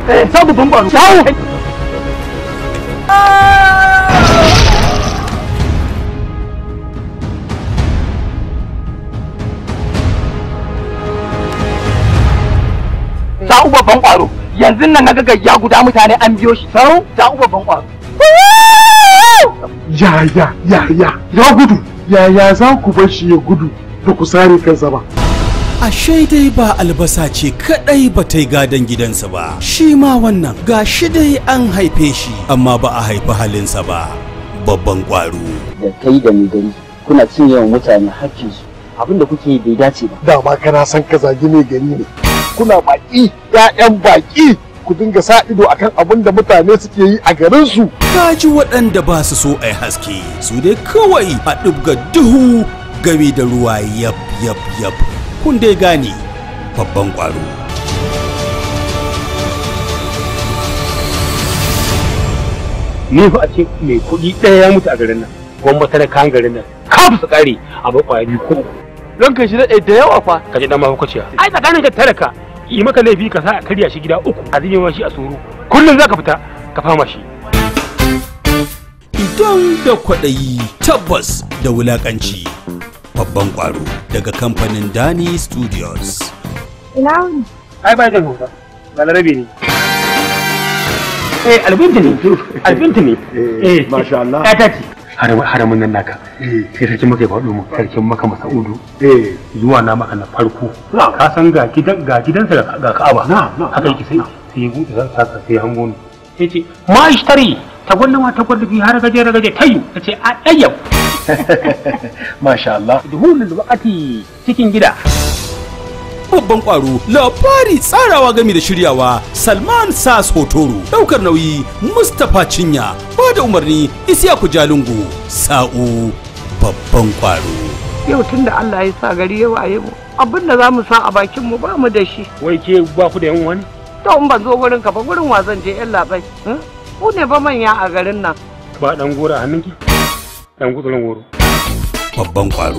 eh sa babban kwaro shawo Sa'u babban kwaro yanzu nan naga gayya guda mutane an biyo shi sau sa'u babban kwaro ya ya ya ya ya gudu ya ya za ku bar shi ya gudu da ku sare kansa ba Ashe dai ba albasa ce kadai ba ta yi gadon gidansa ba, shi ma wannan ga shi dai an haife shi amma ba a haifi halinsa ba. Babban ƙwaro. da kai da mai gari kuna cin yawan mutane hakkinsu abin da kuke yi bai dace ba dama kana san ka zagi mai gari ne kuna baki ƴaƴan baki ku dinga sa ido akan abin da mutane suke yi a garin su Kaji waɗanda ba su so a yi haske, su dai kawai a ɗibga duhu game da ruwa yab yab yab. Kun dai gane babban ƙwaro. ni fa a ce mai kuɗi ɗaya ya mutu a garin nan gwamma talakan garin nan kafin su ƙare a bakwai biyu ko don ka shi daɗe da yawa fa ka ji ɗan mahaukaciya ai tsakanin ka talaka yi maka laifi ka sa a karya shi gida uku a zime shi a tsoro kullum za ka fita ka fama shi Idan da kwaɗayi tabbas da wulaƙanci. Babban ƙwaro daga kamfanin Dani Studios. Ina wuni? ai ba jan hausa ba larabe ne eh albinti ne albinti ne eh masha Allah. ya ta ce haramun nan naka sai sarkin maka ya faɗo mu sarkin maka masa'udu eh zuwa na maka na farko ka san ga gidan ga gidansa ga ga Ka'aba haka yake sai sai ya buɗe zan saka sai hango ni sai ce ma ishtari ta gwanda ma ta gwanda bi har gaje gaje tayu ta ce a ɗayyau masha Allah duhulul waqati cikin gida Babban ƙwaro labari tsarawa gami da shiryawa Salman Sas Hotoro ɗaukar nauyi Mustapha Cinya ba da umarni Isiyaku Jalungu Sa'u babban ƙwaro. yau tun da Allah ya sa gari ya waye mu abin da za mu sa a bakin mu ba mu da shi wai ke ba ku da yan wani to in ban zo gurin ka ba gurin wa zan je yan labai eh? ku ne ba manya a garin nan ba dan gora a hannunki dan gutsurin goro Babban ƙwaro.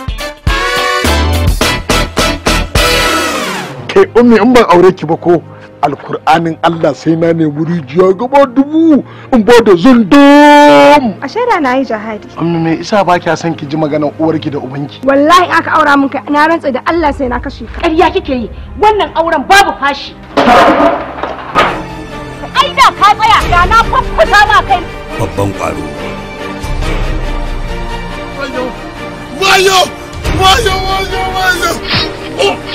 kai ummi in ban aure ki ba ko alkur'anin Allah sai na nemi rijiya gaba dubu in ba da zundum A shaida na yi jihadi. ummi me isa ba kya son ki ji maganar uwarki da ubanki Wallahi aka aura min kai na rantsa da Allah sai na kashe ka. ƙarya kike yi wannan auren babu fashi ai da ka tsaya da na faffuta ma kai Babban ƙwaro. wayo wayo wayo wayo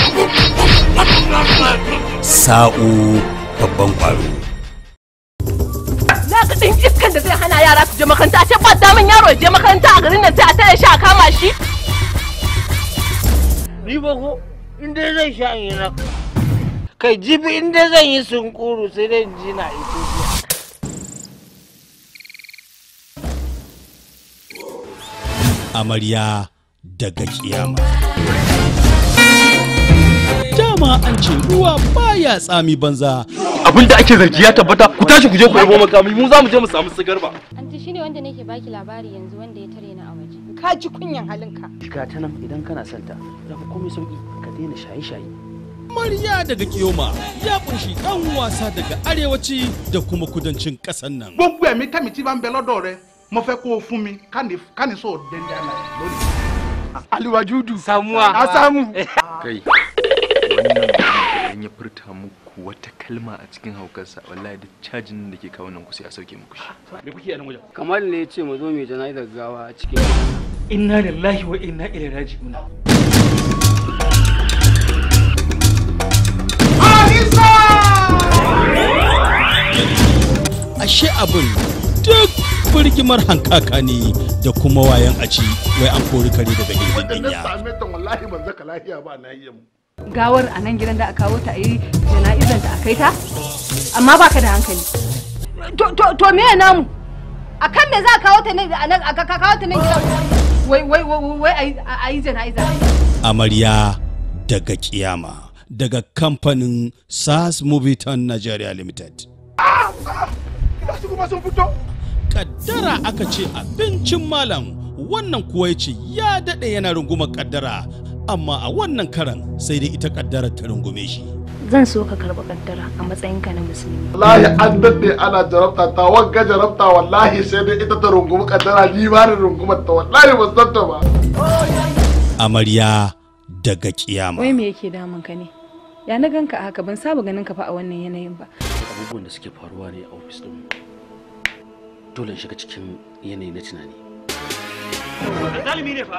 Sa'u babban ƙwaro. na ga ɗin iskan da zai hana yara su je makaranta a ce ba damin yaro ya je makaranta a garin nan sai a tare shi a kama shi ni ba ko in dai zan sha in yi na kai jibi in dai zan yi sunkuru sai dai in ji na ito Amarya daga kiyama. Dama an ce ruwa baya tsami banza. abin da ake zargi ya tabbata ku tashi ku je ku yabo makami mu za mu je mu samu sigar ba Anti shine wanda nake baki labari yanzu wanda ya tare ni a waje. ka ji kunyan halinka ga ta nan idan kana son ta da komai sauki ka daina shaye-shaye Amarya daga kiyoma ya kunshi ɗan wasa daga arewaci da kuma kudancin ƙasar nan. gbogbo ẹ̀mí kẹ́mi tí bá ń bẹ lọ́dọ̀ rẹ mo fẹ́ kó o fún mi káni káni sóò dẹ́ndẹ́ àná lónìí. aliwajudu samuwa a samu. kai wannan mutum idan ya furta muku wata kalma a cikin haukarsa wallahi duk cajin da ke kawo nan ku sai a sauke muku shi me kuke a nan wajen kamar ne ya ce mu zo mai jana'izar gawa a cikin inna lillahi wa inna ilaihi raji'un Ashe abin duk birgimar hankaka ne da kuma wayan aci wai an kori kare daga gindin wanda na dinya. same ta wallahi ban zaka lafiya ba na yi mu gawar a nan gidan da aka kawo ta a yi jana'izar da aka yi ta amma baka da hankali to to to me namu a kan me za a kawo ta nan a nan a ka kawo ta nan gidan wai wai wai wai a yi- a yi jana'iza Amarya daga kiyama daga kamfanin SAS Moviton Nigeria Limited. Ga su kuma sun fito Kaddara aka ce abincin malam wannan kuwa ya ce ya daɗe yana rungumar kaddara amma a wannan karan sai dai ita kaddara ta rungume shi. zan so ka karɓi kaddara a matsayinka na musulmi wallahi an daɗe ana jarabta ta wagga jarabta wallahi sai dai ita ta rungumi kaddara ni ba ni rungumar ta wallahi ba san ta ba amarya daga kiyama Wai me yake damun ka ne? Ya na ganka a haka ban saba ganin ka fa a wannan yanayin ba. abubuwan da suke faruwa ne a ofis ɗin dole in shiga cikin yanayi na tunani zalimi ne fa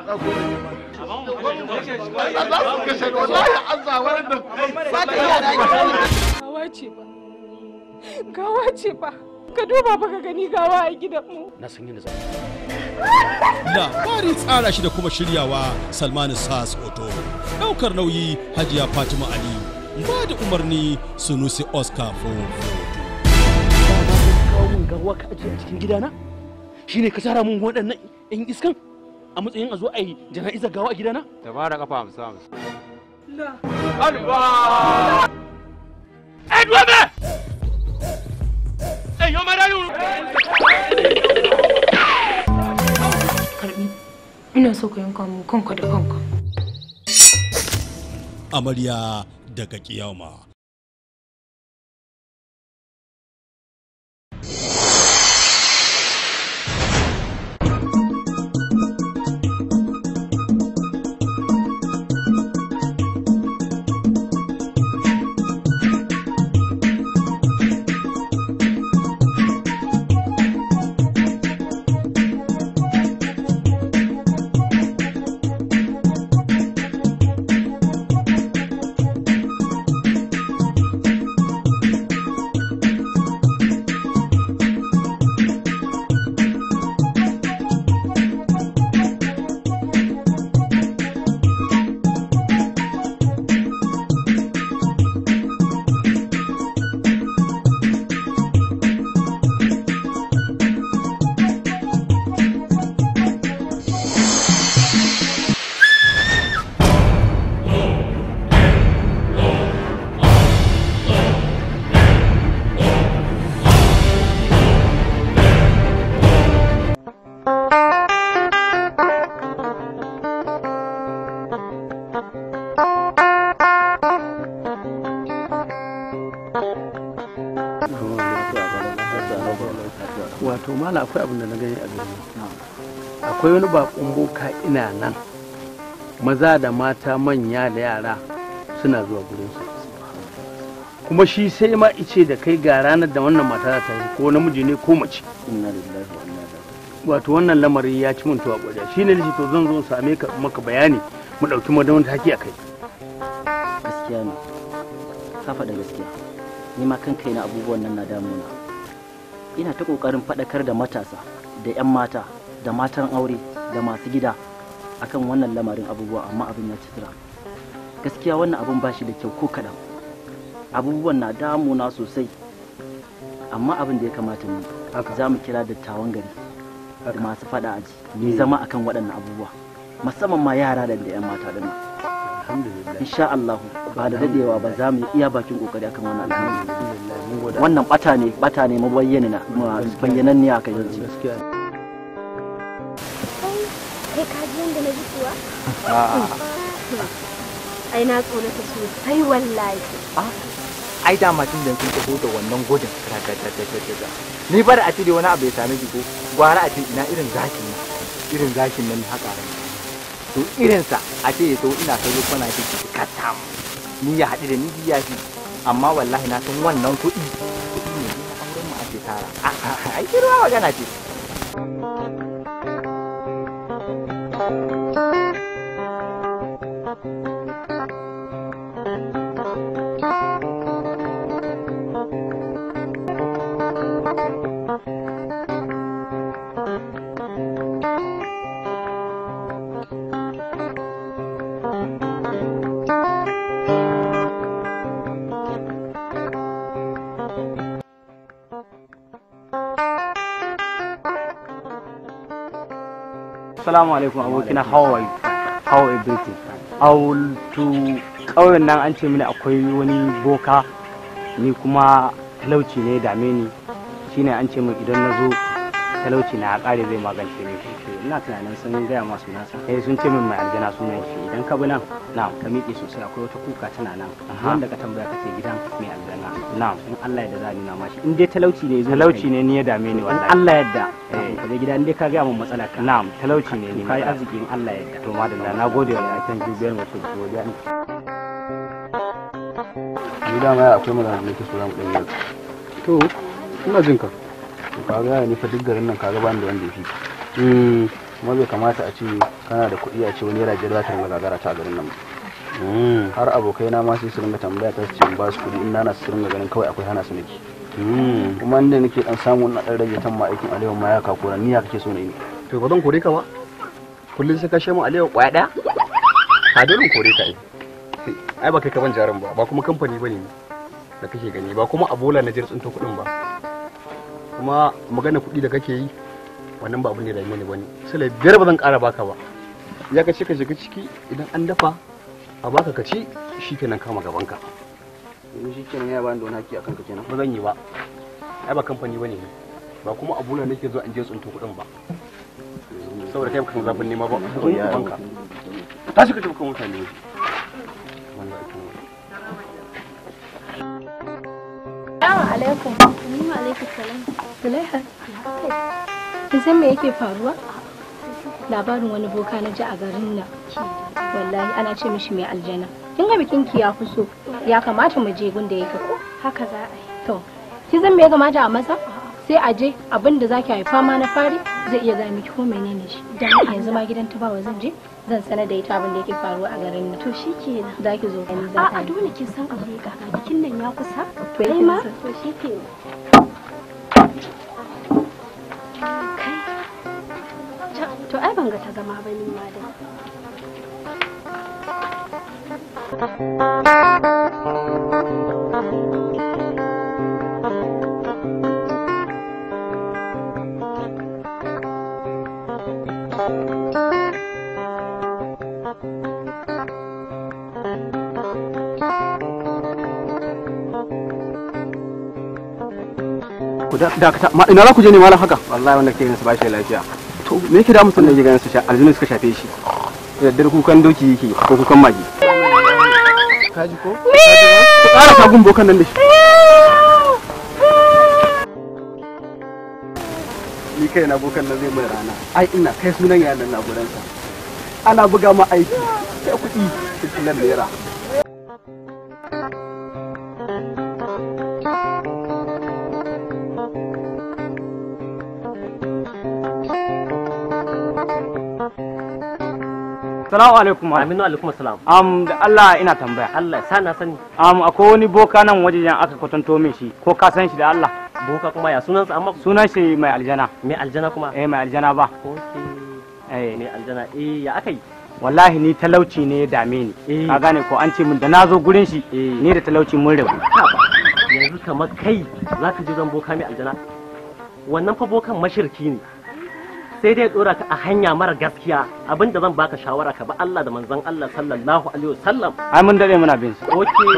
Gawa ce ba. Gawa ce ba. Ka duba ba ka gani gawa a gidanmu. na san yadda za labari tsara shi da kuma shiryawa salmanu sas oto daukar nauyi hajiya fatima ali ba da umarni sunusi oscar fofo kawo min gawa ka ajiye a cikin gidana shine ka tara mun waɗannan yan iskan a matsayin a zo a yi jana'izar gawa a gidana da ba da kafa hamsin hamsin alba Edwame! Eyo marayu! karbi ina so ka yanka mu kanka da kanka amarya daga kiyama wato mala akwai abin da na gani a gari akwai wani bakon boka ina nan maza da mata manya da yara suna zuwa gurinsa kuma shi sai ma ice da kai ga ranar da wannan mata za ta yi ko namiji ne ko mace inna lillahi wa inna ilaihi wato wannan lamari ya ci mun tuwa ƙwarya shi ne to zan zo in same ka maka bayani mu ɗauki madawan taki a kai gaskiya ne ka faɗa gaskiya ni ma kan kaina abubuwan nan na damuna ina ta ƙoƙarin faɗakar da matasa da 'yan mata da matan aure da masu gida akan wannan lamarin abubuwa amma abin ya ci tura gaskiya wannan abin ba shi da kyau ko kaɗan abubuwan na damuna sosai amma abin da ya kamata mu za mu kira dattawan gari da masu faɗa aji mu zama akan waɗannan abubuwa musamman ma yara da 'yan mata da nan insha Allah ba da dadewa ba za mu yi iya bakin kokari akan wannan al'amari wannan bata ne bata ne mabayyana na bayyanan ne aka yanzu kai ka ji yadda na ji kuwa ai na tsorata sosai wallahi ai dama tun da sun taho da wannan gudun ragaggagaggaga ni bar a ce da wani abu ya same ki ko gwara a ce ina irin zakin nan irin zakin nan haka to irinsa a ce ya to ina kallo kwana ce ki katam ni ya haɗu da ni biya shi amma wallahi na san wannan kuɗi kuɗi ne na auren mu ake tara ai kirwa magana ce Assalamu alaikum abokina how are you? How everything? How to ƙauyen nan an ce mini akwai wani boka ni kuma talauci ne dame ni shine an ce min idan na zo talauci na ya kare zai magance ni ina tunanin sun gaya masu nasa eh sun ce min mai aljana sunan shi idan ka bi nan na ka miƙe sosai akwai wata kuka tana nan wanda ka tambaya kace gidan mai aljana na'am in Allah ya da za a nuna mashi in dai talauci ne zo talauci ne ni ya dame ni in wallahi Allah ya yarda Eh. ka je gida in dai ka gaya min matsalar ka na'am talauci ne ni kai arziki in Allah ya yarda to madalla na gode wallahi kan jibiyar mutum godiya ne ni dama ya akwai magana da nake so za mu ɗan yi to ina jin ka to kaga ya ni fa duk garin nan kaga bani da wanda ya fi ka. kuma bai kamata a ce kana da kuɗi a ce wani yana jira ta ringa gagara ta a garin nan ba har abokai na ma sai su ringa tambaya ta su ce in ba su kuɗi in nana su ringa ganin kawai akwai hana su nake kuma inda nake dan samu na dan rage tan ma aikin alewa ma ya kakura ni ya kake so na yi to ba zan kore ka ba kullum sai ka shemu alewa kwaya daya ka dole in kore ka ai ai ba kai ka ban jarin ba ba kuma kamfani bane ni da kake gani ba kuma abola na jir tsinto kuɗin ba kuma magana kuɗi da kake yi wannan ba abin da ya dame ni bane sai biyar ba zan ƙara baka ba ya ka ce ka shiga ciki idan an dafa a baka ka ci shikenan kama gaban ka yanzu shi kenan ya bani da wani haƙƙi a kanka kenan ba zan yi ba ai ba kamfani bane ni ba kuma abola nake zuwa in je tsinto kuɗin ba saboda kai kan zafin nema ba To ya- banka tashi ka tafi kan mutane wanda ake yi. Assalamu alaikum. Wa alaikum salam. Zulaiha. Kin san me yake faruwa? Labarin wani boka na ji a garin nan. Wallahi ana ce mishi mai aljana. Kin ga bikin ki ya fi so. Ya kamata mu je gunda yake ko? Haka za a yi. To, kin san me ya kamata a masa? Sai a je abin da zaki haifa ma na fari zai iya ga miki ko menene shi. Dan yanzu ma gidan tubawa zan je zan sanar da ita abin da yake faruwa a garin nan. To shikenan. Zaki zo gani za ta. A'a dole kin san abu ne kaka bikin nan ya kusa. To Kai yake ma? nasa. To shi ke. Kai. Ca- To ai ban ga ta zama ba ni ma dai. ku da dakata ma ina za ku je ne malam haka wallahi wanda ke ganin su ba shi da lafiya to me yake da mutum wanda ke ganin su sha aljinu suka shafe shi da daddare kukan doki yake ko kukan magi kaji ko ku ƙara sagun bokan nan da shi ni kai na bokan nan zai mai rana ai ina kai sunan yaran na gudansa ana buga ma aiki sai kuɗi fitilar naira Salamu alaikum. Aminu alaikum salam. Am da Allah ina tambaya. Allah sa na sani. Am akwai wani boka nan wajen aka kwatanto min shi ko ka san shi da Allah. Boka kuma ya sunansa amma Sunan shi mai aljana. mai aljana kuma. Eh mai aljana ba. Eh mai aljana eh ya aka yi. Wallahi ni talauci ne ya dame ni. Ka gane ko an ce min da na zo gurin shi ni da talauci mun rabu. Yanzu kamar kai za ka je zan boka mai aljana. Wannan fa bokan mashirki ne. sai dai dora ka a hanya mara gaskiya abinda zan baka shawara ka ba Allah da manzon Allah sallallahu alaihi wasallam Ai mun dade muna bin shi. okay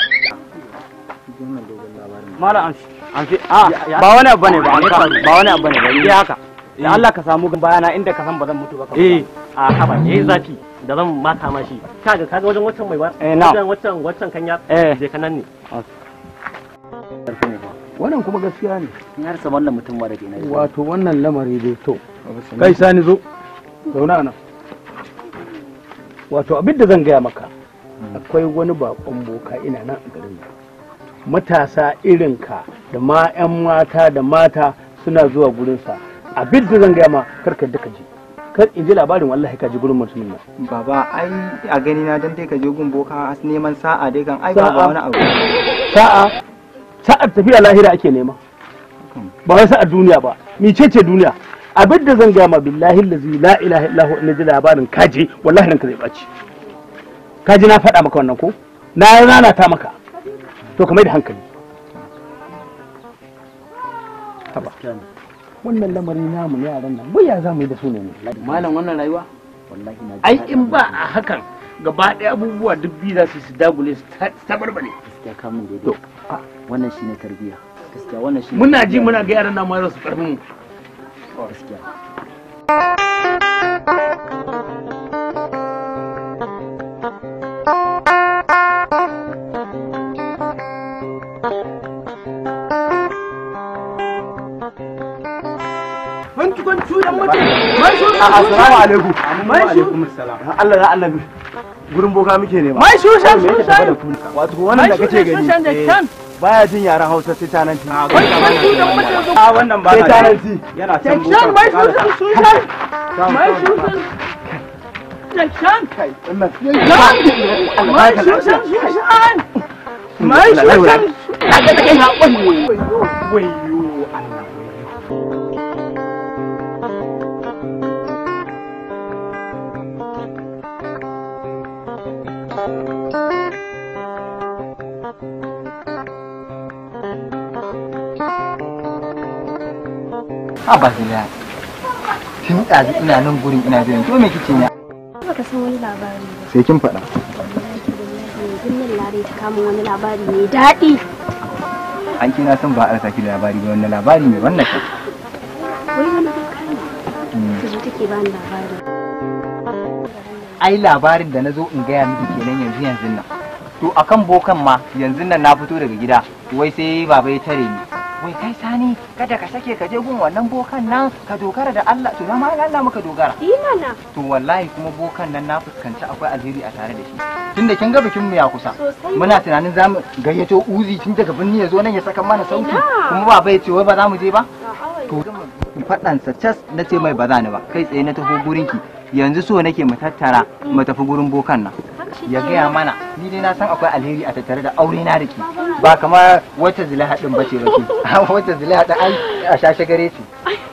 Mala amshi. Amshi. A ba wani abu bane ba. Ba wani abu bane ba. Ni dai haka. Da Allah ka samu bayana inda ka san ba zan mutu ba. ka eh a haba yayi zafi da zan maka ma shi kaga kaga wajen wancan mai ba Eh, na'am. wajen wancan wancan kanya Eh. je ka nan ne wannan kuma gaskiya ne Ni har wannan mutum ma da ke na yi. wato wannan lamari dai to kai sani zo zauna nan wato abin da zan gaya maka akwai wani bakon boka ina nan a garin nan matasa irinka da ma 'yan mata da mata suna zuwa gurinsa abin da zan gaya ma karka da ka je kar in ji labarin wallahi ka ji gurin mutumin nan Baba ai a gani na dan dai ka je gun boka neman sa'a dai kan ai ba Sa'a. wani abu. sa'a sa'ar tafiya lahira ake nema ba wai sa'ar duniya ba mice ce duniya abin da zan gaya ma billahi lazi la ilaha illahu in ji labarin kaje wallahi ranka zai baci kaji na faɗa maka wannan ko na lalata maka to ka mai da hankali haba wannan lamari namu ne yaran nan wai ya za mu yi da su ne ne Malam wannan rayuwa wallahi na ai in ba a hakan gaba ɗaya abubuwa duk biyu za su su dagule su tabarbare gaskiya ka mun daidai. Wannan shine tarbiyya. Gaskiya wannan shine muna ji muna ga yaran nan ma su karfin mu gaskiya Bantu bantu dan mutum. Mai su. Assalamu alaikum. Mai su. Allah ya annabi. Gurin boka muke nema. Mai su shan Me su yake tafe da shan. ku? Wato wannan da Mai kake su gani. shan da eh, shan. Baya jin yaren Hausa sai tananci. Bantu dan mutum. A wannan ba Sai tananci. Yana can Shan mai su shan su shan. Mai su shan. Shan. Kai wannan. Shan. Mai su shan su shan. Mai su shan. Kaga da kai haƙon. Wayyo Ha ba zai Tun ɗazu ina nan gurin ina jiran to me kike ne? Baka san wani labari ba. Sai kin faɗa. Yanzu nan lare ta kama wani labari mai daɗi. An kina san ba a rasa ki da labari ba wannan labari mai wannan kai. Wai wani boka ne. Ta zo take bani labari. Ai labarin da na zo in gaya miki kenan yanzu yanzu nan. To akan bokan ma yanzu nan na fito daga gida wai sai baba ya tare ni. Wai kai sani kada ka sake ka je gun wannan bokan nan ka dogara da Allah to na ma Allah muka dogara. Yi mana. To wallahi kuma bokan nan na fuskanci akwai alheri a tare da shi. Tunda kin ga bikin mu ya kusa. Sosai. Muna tunanin za mu gayyato uzi tun daga birni ya zo nan ya saka mana sauti. Ina. Kuma baba ya ce wai ba za mu je ba. To faɗansa cas na ce mai ba za ni ba kai tsaye na taho gurinki yanzu so nake mu tattara mu tafi gurin bokan nan ya gaya mana ni dai na san akwai alheri a tattare da aure na da ke ba kamar wacce zulaha din bace bace wacce zulaha din ai a shashe gare ce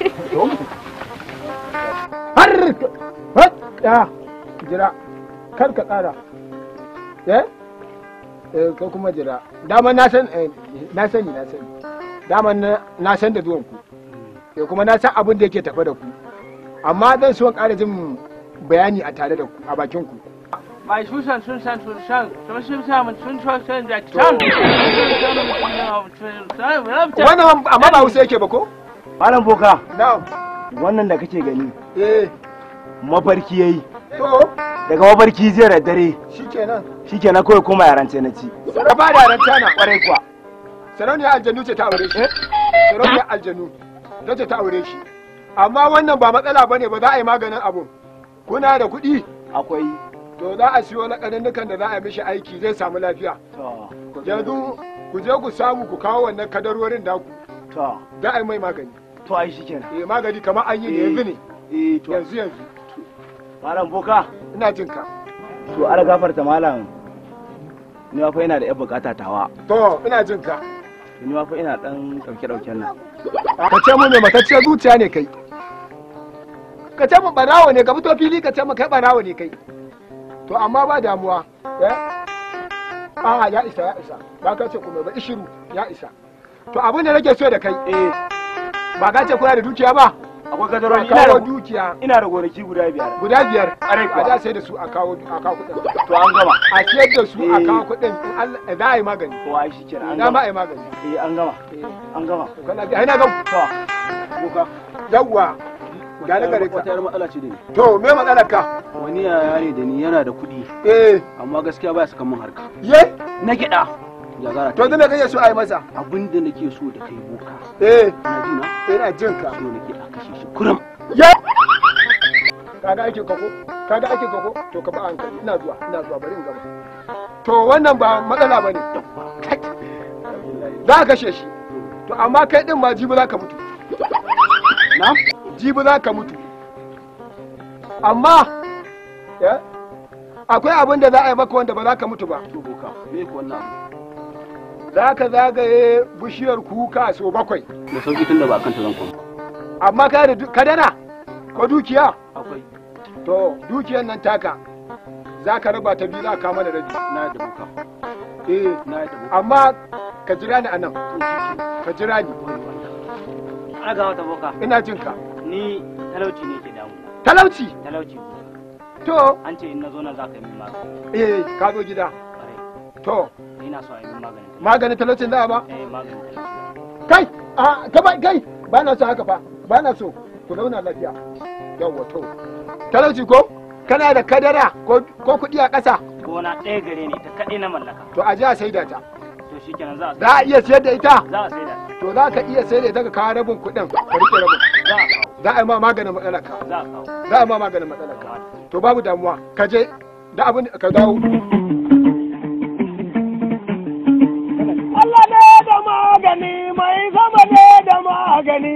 har har ya jira kar ka tsara eh eh kai kuma jira dama na san eh, na sani na sani dama na na san da zuwan ku eh kuma na san abin da yake tafe da ku amma zan so in ƙara jin bayani a tare da ku a bakin ku Mai su shan sun shan sun shan. Sun sun shan sun shan sun da shan. wannan amma ba Hausa yake ba ko malam boka na'am wannan da kake gani eh mafarki yayi to daga mafarki jiya da dare shikenan shikenan kawai kuma yaran ce na ci ka ba da ranta na kwarai kuwa sarauniyar aljanu ce ta aure shi sarauniyar aljanu ta ce ta aure shi amma wannan ba matsala bane ba za a yi maganin abun kuna da kuɗi akwai to za a siyo laƙaninnukan da za a yi mishi aiki zai samu lafiya yanzu ku je ku samu ku kawo wannan kadarorin da ku to za a yi mai magani to ai shikenan eh magani kamar an yi ne yanzu ne eh to yanzu yanzu malam boka ina jin ka to ala gafarta malam ni ma fa ina da yan bukata tawa to ina jin ka ni ma fa ina dan dauke dauken nan ka ce mu ne matacciyar zuciya ne kai ka ce mu barawo ne ka fito fili ka ce mu kai barawo ne kai to amma ba damuwa eh a ya isa ya isa ba ka ce kuma ba ishiru ya isa to abin da nake so da kai eh ba ka ce kuna da dukiya ba akwai kadarori a ina kawo da dukiya ina da gonaki guda biyar guda biyar Ƙwarai kuwa. a da sai da su a kawo a kawo kuɗin to an gama a siyar da su a Eh. kawo kuɗin in Allah za a yi magani to ai shikenan an na ma gama a yi magani eh an gama an gama kana bi ai na gan to boka yawwa ga na gare ka wata yar matsala ce da ni to me matsalar ka wani yaya ne da ni yana da kuɗi eh amma gaskiya baya saka min harka ye na gida ya gara to zan kake so a yi masa abin da nake so da kai boka eh na ji na ina jin ka so nake a kashe shi kurum ye kaga aikin ka ko kaga aikin ka ko to ka ba hankali ina zuwa ina zuwa bari in gaba to wannan ba matsala bane za ka kashe shi to amma kai din ma jibi za ka mutu na jibi za ka mutu amma eh, akwai abin da za a yi maka wanda ba za ka mutu ba to boka me ko wannan abu za ka zagaye bishiyar kuka so bakwai da sauki tunda ba kan ta zan koma amma ka da du- kadara ko dukiya akwai to dukiyar nan taka za ka raba ta biyu za ka kama da rabi na da boka eh na da boka amma ka jira ni a nan ka jira ni Aga wata boka. ina jin ka Ni talauci ne ke damu. talauci Talauci. to An ce in na zo nan za ka yi min magani. eh ka zo gida to Ina so a yi min maganin. maganin talaucin za a ba Eh maganin talauci. kai a ka ba kai ba na so haka fa ba na so ku zauna lafiya yawwa to talauci ko kana da kadara ko ko kuɗi a ƙasa gona ɗaya gare ne ta kaɗai na mallaka to a je a saida ta to shikenan za a za a iya sayar da ita za a saida to za ka iya sayar da ita ka kawo rabin kuɗin ka rike rabin za a kawo za a yi ma maganin matsalar ka za a kawo za a yi ma maganin matsalar ka to babu damuwa ka je da abin ka dawo Allah ne da magani mai sama ne da magani.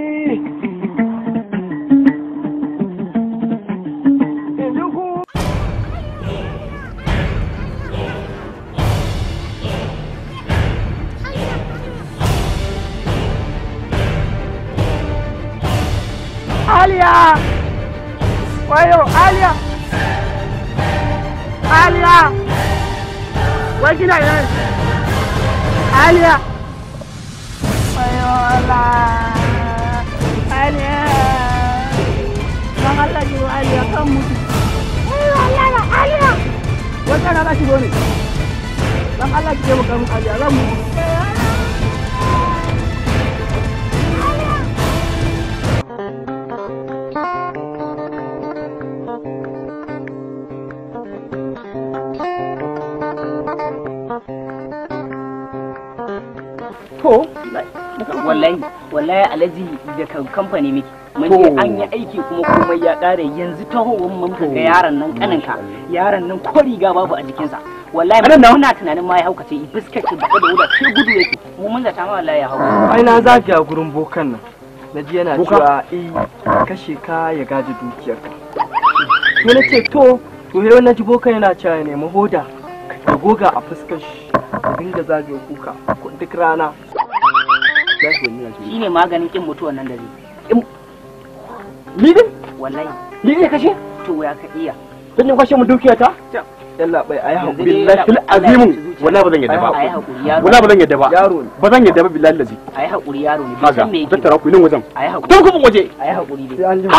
Aliya! Wayo, Aliya! Aliya! Wai kina ina ne? Aliya! Wayo Allah! Aliya! Don Allah ki wa Aliya kan mutu. Wayo Allah Aliya! Wata na za ki zo ne? Don Allah ki taimaka min Aliya zan mutu. to wallahi wallahi alaji daga kamfani miki mun je an yi aiki kuma komai ya kare yanzu tahowar mun ka ga yaron nan kaninka yaron nan ko riga babu a jikinsa wallahi muna tunanin ma ya haukace biskit da da wuda sai gudu yake mu mun zata ma wallahi ya hauka ai na zagaya gurin bokan nan na ji yana Boka? cewa eh kashe ka ya gaji dukiyarka sai na ce to to yau na ji bokan yana cewa ya nemi hoda ka goga a fuskar shi ka dinga zagaya kuka duk rana shine maganin kin mutuwan nan da zai ni din wallahi ni ne kashe to ya ka iya kun yi kwashe mu dukiyata yalla bai ayi Yanzu hakuri dai billahi Allah ya azimu ci zuciya. wallahi ba zan yadda ba Ai hakuri, yaro. wallahi ba zan yadda ba Yaro ne. ba zan yadda ba billahi lazi ayi hakuri yaro ne bai kaga san me yake tattara ku nan wajen ayi hakuri tun kuma waje ayi hakuri dai sai an jima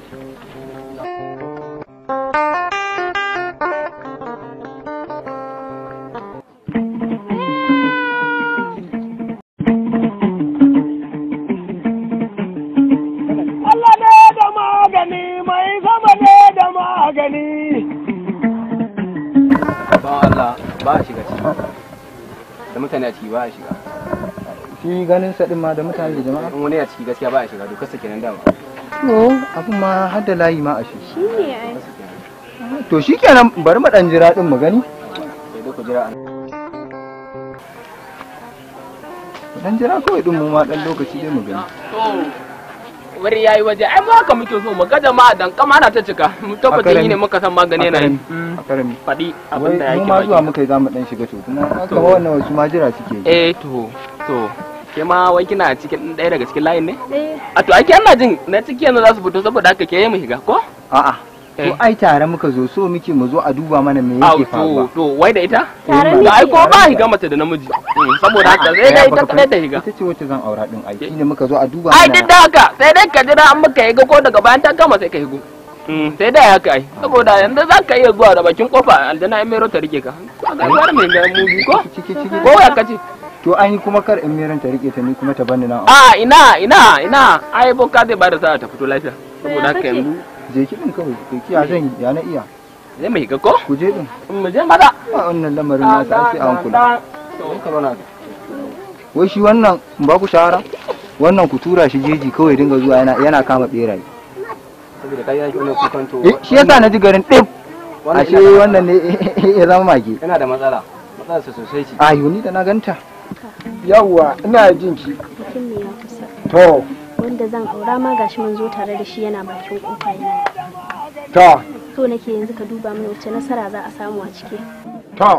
Allah ne da magani mai sama ne da magani. Ba Allah ba a shiga ciki. Da mutane a ciki ba a shiga. shi ganin sa din ma da mutane da jama'a In wani a ciki gaskiya ba a shiga dokar sa kenan dama. to abun ma har da layi ma a shi Shi ne ai. to shikenan bari mu dan jira din mu gani Sai dai ku jira a mu dan jira kawai din mu ma dan lokaci dai mu gani To, wuri yayi waje, ai mu haka muke so mu ga jama'a dan kama na ta cika. Mu tabbatar yi ne muka san magani yana yi. a karami Faɗi wai abin da mu yake ma zuwa baki. muka yi zamu dan shiga to kuma haka To. ma wannan wasu ma jira suke yi Eh to, to. Ke ma wai kina cikin ɗaya daga cikin layin ne? Eh. A to ake ana jin na ciki yanzu za su fito saboda haka ke yi mu shiga ko? a'a to ai tare muka zo so muke mu zo a duba mana me Au yake faruwa to, to wai da ita? Tare To muke. ai ko ba higa mace da namiji. Mm, Saboda haka sai dai ita kadai ta higa. ita ce wacce zan aura din ai shine muka zo a duba Ai mana duk da haka sai dai ka jira an maka higa ko daga bayan ta gama sai ka higo. Mm, sai dai haka ai saboda yanzu za ka iya zuwa da bakin kofa aljana in mero ta rike ka. Ka ga gwara mai ga mubi ko? Ko ya kace? to an yi kuma kar in miran ta rike ta ni kuma ta bani nan A ina ina ina ai boka zai bada sa'a ta fito lafiya. Saboda haka yanzu je ki din kawai ke kiya zan ya na iya zai mai higa ko? ku je din Mu je maza. a wannan lamarin na sai sai an kula wai shi wannan in ba ku shawara wannan ku tura shi jeji kawai dinga zuwa yana yana kama beraye saboda kai yake wani kukan to. eh shi yasa na ji garin ɗin Wannan ashe yana- wannan ne ya zama mage Yana da matsala. Matsalar sa sosai ce. a yuni da na ganta yawwa ina jin ki Bikin ne ya kusa. to Wanda zan aura ma gashi mun zo tare da shi yana bakin kofa yana. to So nake yanzu ka duba mana wacce nasara za a samu a ciki. to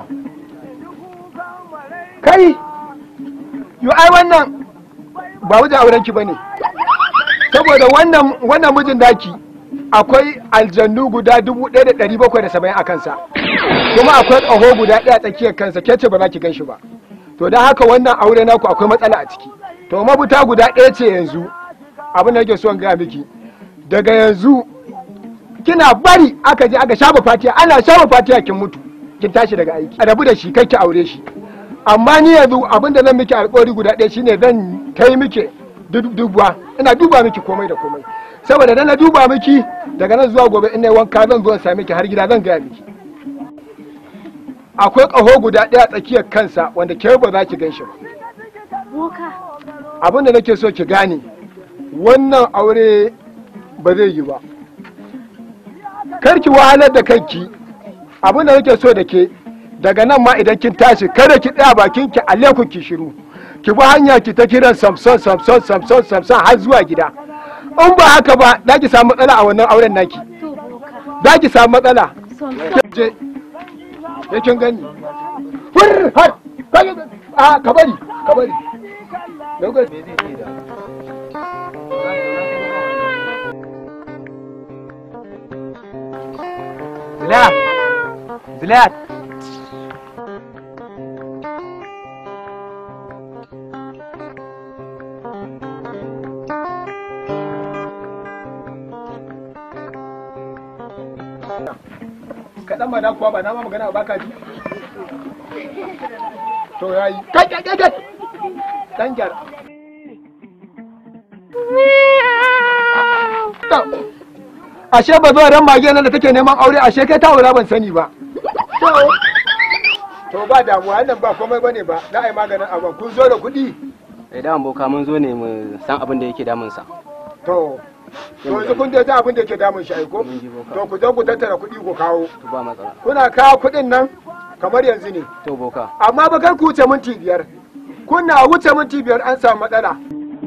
kai yo ai wannan ba wajen auren ki bane saboda wannan wannan mijin daki akwai aljannu guda dubu ɗaya da ɗari bakwai da saba'in a kansa kuma akwai ƙaho guda ɗaya a tsakiyar kansa ke ce ba za ki gan shi ba to don haka wannan aure naku akwai matsala a ciki to mabuta guda ɗaya ce yanzu abin da nake so in gaya miki daga yanzu kina bari aka je aka shafa fatiya ana shafa fatiya kin mutu kin tashi daga aiki a rabu da shi kai ki aure shi amma ni yanzu abin da zan miki alƙawari guda ɗaya shine zan kai miki dubuwa ina duba miki komai da komai saboda dan na duba miki daga nan zuwa gobe in nayi wanka zan zo in same ki har gida zan gaya miki akwai ƙaho guda ɗaya tsakiyar kansa wanda ke ba za ki gan shi ba boka abin da nake so ki gane wannan aure ba zai yi ba kar ki wahalar da kanki abin da nake so da ke daga nan ma idan kin tashi kada ki tsaya bakin ki aleku ki shiru ki bi hanya ki ta kiran samson samson samson samson har zuwa gida in ba haka ba za ki samu matsala a wannan auren naki za ki samu matsala je ya kin gani hur har a ka bari ka bari Zilayat! Zilayat! kaɗan ma da kuwa ba na ma magana ba ka ji to ya yi kai kai kai kai dan gyar ashe ba zuwa ran mage nan da take neman aure ashe kai ta wura ban sani ba to to ba damuwa nan ba komai bane ba za a yi maganin abin kun zo da kuɗi eh da boka mun zo ne mu san abin da yake damun sa to to yanzu kun dai abin da yake damun shi aiko to ku zo ku tattara kuɗi ku kawo to ba matsala kuna kawo kuɗin nan kamar yanzu ne to boka amma ba kar ku wuce minti biyar kuna wuce minti biyar an samu matsala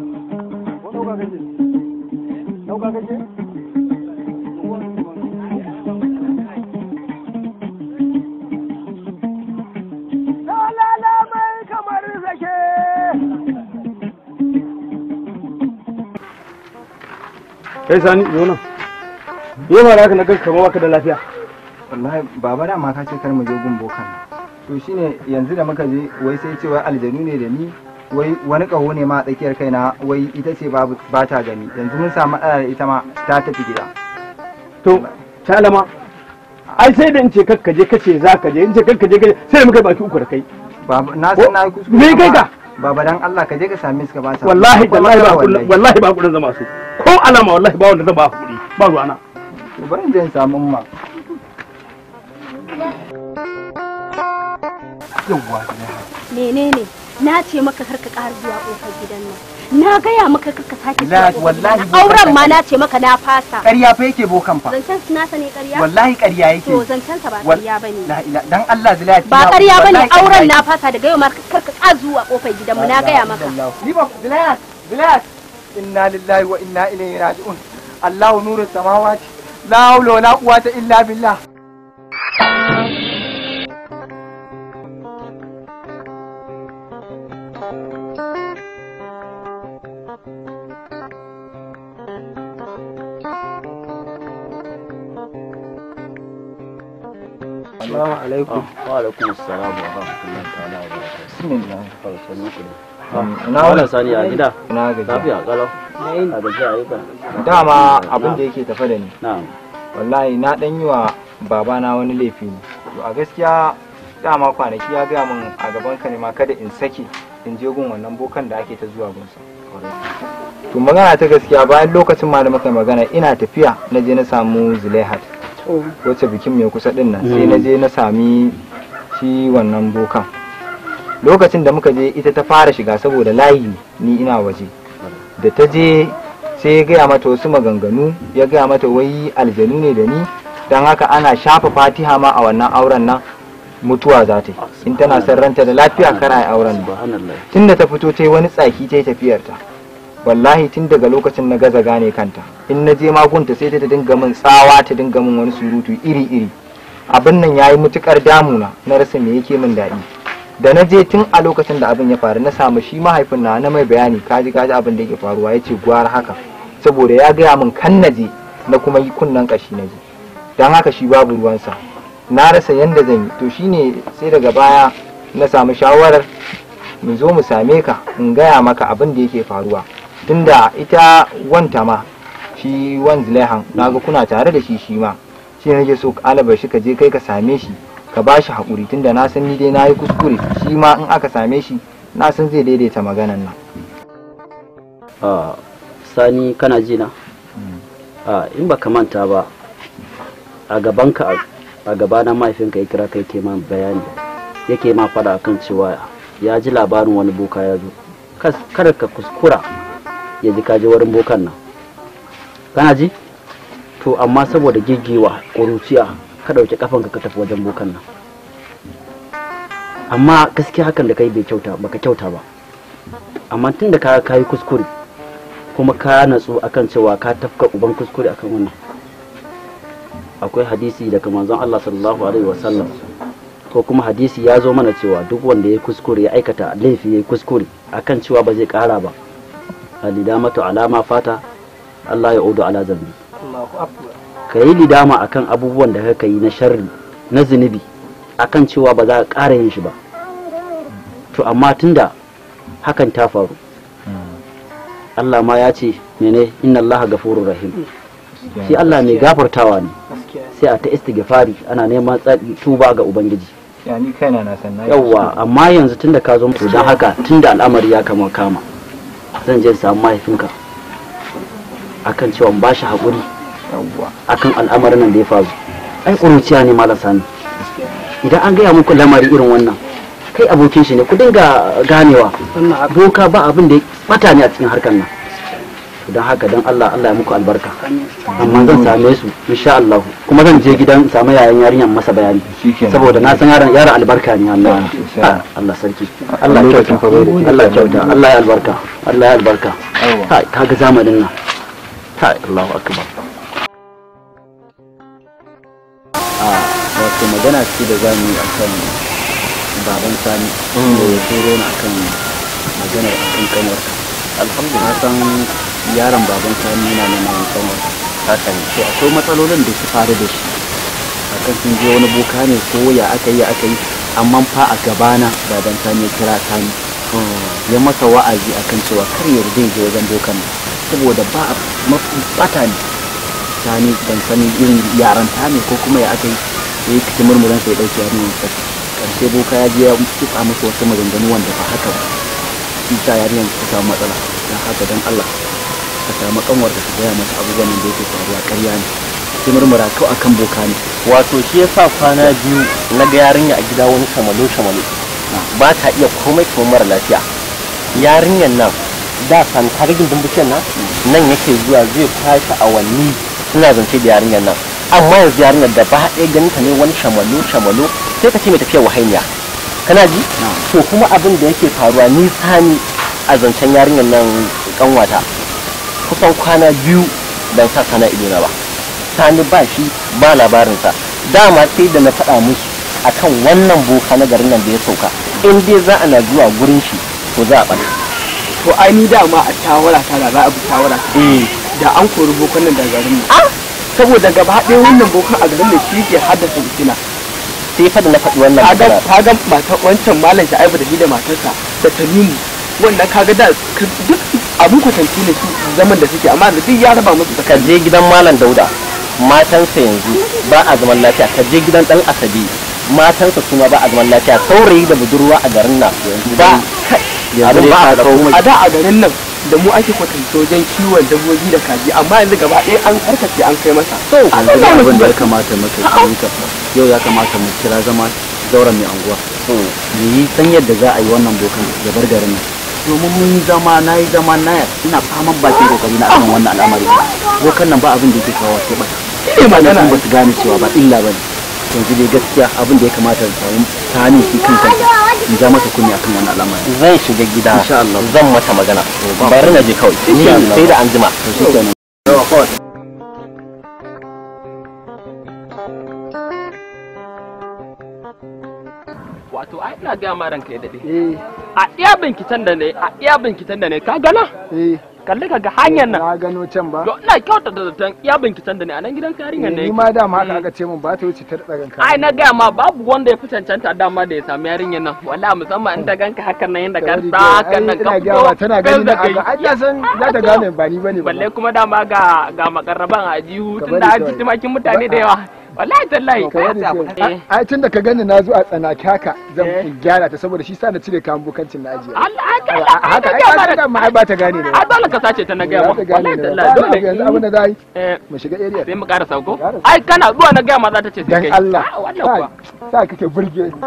kai sani zo nan yau ma haka na ganka kamar baka da lafiya wallahi baba da ma ka ce kar mu je gun bokan to shine yanzu da muka je wai sai ce wai aljanu ne da ni wai wani kaho ne ma a tsakiyar kaina wai ita ce ba ta gani yanzu mun samu matsala da ita ma ta tafi gida to shalama ai sai da in ce kakka je kace za ka je in ce kakka je kace sai muka baki uku da kai baba na san na yi kuskure me kai ka baba dan Allah ka je ka same su ka ba sa wallahi wallahi ba kullun wallahi ba kullun zama su ko alama wallahi ba wanda zan ba kuɗi ba ruwana to bari in je in samu umma yawwa menene na ce maka kar ka ƙara zuwa ƙofar gidan nan na gaya maka kar ka sake zuwa La- ƙofar wallahi gidan nan. auren ma na ce maka na fasa ƙarya fa yake bokan fa zancen su nasa ne ƙarya wallahi ƙarya yake to zancen sa ba Wal- ƙarya bane la ila dan Allah zilaya ba ƙarya bane auren na fasa daga yau ma kar ka ƙara zuwa ƙofar gidan mu na gaya maka ni ba zilaya zilaya inna lillahi wa inna ilaihi raji'un Allahu nuru samawati la hawla wala quwwata illa billah Assalamu alaikum. Wa alaikum assalam wa rahmatullahi ta'ala wa barakatuh. Bismillah. Sannu ku Ina wannan sani a gida. Ina gajiya. Lafiya kalau. A gajiya ayyuka. dama abin da yake tafe da ni Na'am. wallahi na dan yi wa babana wani laifi ne to a gaskiya dama kwanaki ya gaya min a gaban ka ne ma kada in sake in je gun wannan bokan da ake ta zuwa gunsa to magana ta gaskiya bayan lokacin ma da muka magana ina tafiya na je na samu zulaihat wacce bikin mai kusa din nan sai na je na sami shi wannan bokan lokacin da muka je ita ta fara shiga saboda layi ni ina waje da ta je sai ya gaya mata wasu maganganu ya gaya mata wai aljanu ne da ni don haka ana shafa fatiha ma a wannan auren nan mutuwa za ta yi in tana son ranta da lafiya kar a yi auren nan tun da ta fito ta yi wani tsaki ta yi tafiyarta wallahi tun daga lokacin na gaza gane kanta in na je magunta sai ta dinga min tsawa ta dinga min wani surutu iri iri abin nan ya yi mutukar damuna na rasa me yake min daɗi da na je tun a lokacin da abin ya faru na samu shi mahaifin na na mai bayani kaji kaji abin da yake faruwa ya ce gwara haka saboda ya gaya min kan na je na kuma yi kunnen kashi na je don haka shi babu ruwansa na rasa yanda zan yi to shine sai daga baya na samu shawarar mu zo mu same ka in gaya maka abin da yake faruwa tunda ita wanta ma shi wan zilehan naga kuna tare da shi shi ma shi nake so alabar shi ka je kai ka same shi ka ba shi haƙuri tunda na san ni dai na yi kuskure shi ma in aka same shi na san zai daidaita maganan nan Ah, sani kana ji na a in baka manta ba a gabanka a gabana mahaifinka ya kira kai ke ma bayani yake ma fada akan cewa ya ji labarin wani boka ya zo Kas- kada ka kuskura ya ji kaji wurin bokan nan kana ji to amma saboda gigewa ƙuruciya ka ɗauki kafanka ka tafi wajen bokan nan amma gaskiya hakan da kai bai kyauta baka kyauta ba amma tun da ka kayi kuskure kuma ka natsu akan cewa ka tafka uban kuskure akan wannan akwai hadisi daga manzon Allah sallallahu alaihi wasallam ko kuma hadisi ya zo mana cewa duk wanda ya kuskure ya aikata laifi ya kuskure akan cewa ba zai kara ba alidamatu alama fata Allah ya udu ala zambi ka yi lidama akan abubuwan da ka yi na sharri na zunubi akan cewa ba za ka ƙara yin shi ba to amma tunda hakan ta faru Allah ma ya ce mene inna Allah gafurur rahim shi Allah mai gafartawa ne sai a ta istighfari ana neman tsari tuba ga ubangiji ya ni kaina na san na yi yawwa amma yanzu tunda ka zo to don haka tunda al'amari ya kama kama zan je in samu mahaifinka akan cewa in ba shi haƙuri akan al'amarin nan da ya faru ai ƙuruciya ne malam sani idan an gaya muku lamari irin wannan kai abokin shi ne ku dinga ganewa boka ba abin da ya bata ne a cikin harkar nan don haka don Allah Allah ya muku albarka amma zan same su insha Allah kuma zan je gidan samu yayan yarinyar masa bayani saboda na san yaron yaron albarka ne Allah Ah, Allah sarki Allah ya kyauta Allah ya kyauta Allah ya albarka Allah ya albarka kai kaga zamanin nan kai Allahu akbar ah wato magana ce da zamu yi akan baban sani da ya turo ni akan maganar akan kanwar alhamdulillah san yaron baban sani yana neman kanwar haka ne to akwai matsalolin da su faru da shi akan sun je wani boka ne ko ya aka yi aka yi amma fa a gabana baban sani ya kira sani ya masa wa'azi akan cewa kar ya yarda ya je wajen bokan nan saboda ba mafi bata ne sani ban sani irin yaran ta ne ko kuma ya aka yi ya yi kici murmuran sai ya dauke yarinyar sa karshe boka ya je ya kitsa masa wasu maganganu wanda ba haka ba shi sa yarinyar ta samu matsala don haka don Allah ka samu kanwar da ka gaya masa abubuwan da yake faruwa ƙarya ne sai murmura kawai akan boka ne wato shi yasa kwana biyu na ga yarinya a gida wani shamalo shamalo ba ta iya komai kamar mara lafiya yarinyar nan da san ta ga gindin bishiyar nan nan yake zuwa zai kwashe awanni suna zance da yarinyar nan amma yanzu yarinyar da ba ɗaya ganin ta ne wani shamalo shamalo sai ka ce mai tafiya wahainiya kana ji to kuma abin da yake faruwa ni sani a zancen yarinyar nan kanwata kusan kwana biyu ban sa sana idona ba sani ba shi ba labarinsa dama sai da na faɗa musu akan wannan boka na garin nan da ya sauka in dai za a na zuwa gurin shi to za a ɓata to ai ni dama a shawara ta da za a bi shawara ta da an kori bokan nan daga garin nan saboda gaba ɗaya wannan bokan a garin nan shi ke haddasa fitina sai fa da na faɗi wannan kaga magana kaga mata wancan malam Sha'ibu da shi da matarsa da Tamimu wannan kaga da duk abin kwatanci ne su zaman da suke amma da duk ya raba musu ka je gidan malam dauda matansa yanzu ba a zaman lafiya ka je gidan dan asabi matansa suma ba a zaman lafiya saurayi da budurwa a garin nan ba abin ba a komai a da a garin nan da mu ake kwatanta wajen kiwon dabbobi da kaji amma yanzu gaba ɗaya an karkace an kai masa to abin da ya kamata maka ka yau ya kamata mu kira zama zauren mai anguwa mu yi san yadda za a yi wannan bokan ya bar garin nan domin mun yi zama na yi zama na ina faman bakin kokari na akan wannan al'amari bokan nan ba abin da yake kawo sai bata ne magana. ba su gane cewa ba illa ba ne yanzu dai gaskiya abin da ya kamata da samu tani shi kan kansa in ja masa kunni akan wannan al'amari zan shiga gida insha Allah zan mata magana ba bari na je kawai ni Insha Allah. sai da anjima to shi kenan yawa kawai wato ai ina ga ma ranka ya dade a iya binkitan da ne a iya binkitan da ne ka gana kalli ka ga hanyar nan na gano can ba to ina kyauta da zaton iya binkitan da ne a nan gidan karingan ne ni ma dama haka aka ce mun ba ta wuce ta tsagan ka ai na gaya ma babu wanda ya fi cancanta dama da ya sami yarinyar nan wala musamman in ta ganka hakan nan yadda ka sa hakan nan ka ina fito gyawa tana gani na kai aga ai ta san za ta gane ba ni bane ba balle kuma dama ga ga makarraban a jihu Ka tun bari da kawai. haji tumakin mutane da yawa wallahi tallahi Ka bari sai- ai tun da ka gani na zo a tsanaki haka zan gyara ta saboda shi sa na cire kayan bukancin na ajiye Allah A haka ai ka ga ma ai ba ta gane ne a dole ka sace ta na gaya Ba ma ta gane wallahi ne tallahi ba. dole yanzu abin da za a yi eh mu shiga area sai mu ƙara sauko ai kana zuwa na gaya ma za ta ce sai dan kai Allah Ah, wannan kuwa sa kake burge ni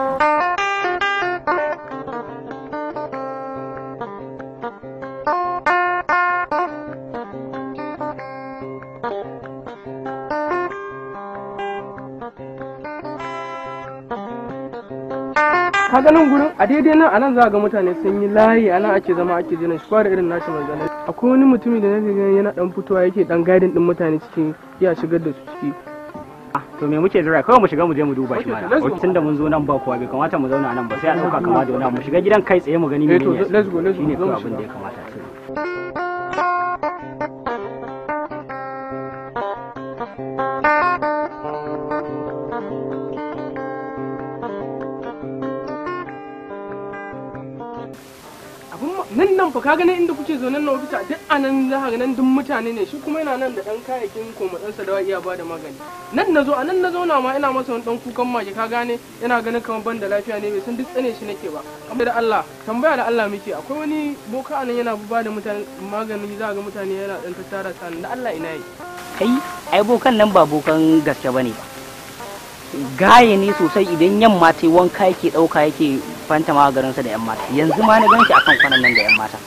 ka ga nan gurin a daidai nan anan za ga mutane sun yi layi anan ake zama ake jiran shi kwara irin nashi manzanai akwai wani mutumi da nake gani yana dan fitowa yake dan gadin din mutane cikin iya shigar da su ciki to me muke jira kawai mu shiga mu je mu duba shi Okay, mana let's go. tunda mun zo nan ba kowa bai kamata mu zauna nan ba sai a dauka kama da wani abu. mu shiga gidan kai tsaye mu gani Eh, to, menene let's go, let's go, shine zo mu kawai abin da shiga. ya kamata a ce abun ma- nan nan fa ka gani inda kuke zo nan na ofisa duk anan za ka ga nan duk mutane ne shi kuma yana nan da dan kayayyakin komatsansa da iya ba da magani nan na zo a nan na zauna ma ina masa wani dan kukan mage ka gane yana ganin kamar ban da lafiya ne bai san duk tsane shi nake ba amma da Allah tambaya da Allah muke akwai wani boka anan yana ba da mutane magani za ka ga mutane yana dan tattara sa da Allah ina yi kai ai bokan nan ba bokan gaske bane ba gaye ne sosai idan yamma ta yi wanka yake ɗauka yake fanta ma garinsa da yan mata yanzu ma na gan shi akan kwanan nan da yan mata